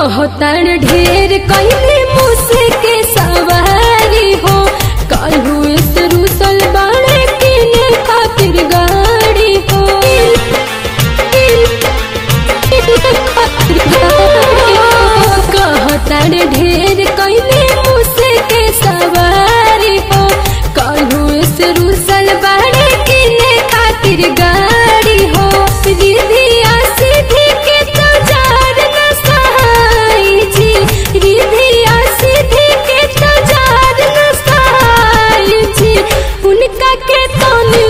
कहतार ढेर कइले मुसे के सवारी हो काल्हू से रुसल बाड़े किने खातिर गाड़ी हो कहतार ढेर कइले मुसे के सवारी हो काल्हू से रुसल बाड़े किने खातिर गाड़ी हो रिधिया सीधी के तो जार न सहाई जी रिधिया सीधी के तो जार न सहाई जी उनका के तो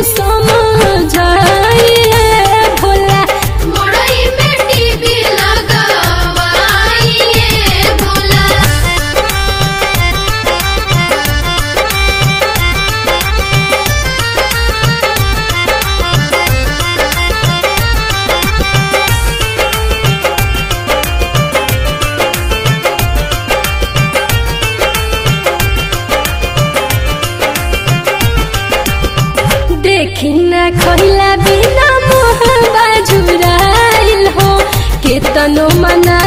समझाई भोला मोड़ई में टीवी लगावाइए भोला देखी ना खइला बिना मोह बाजुराइल हो केतनो मना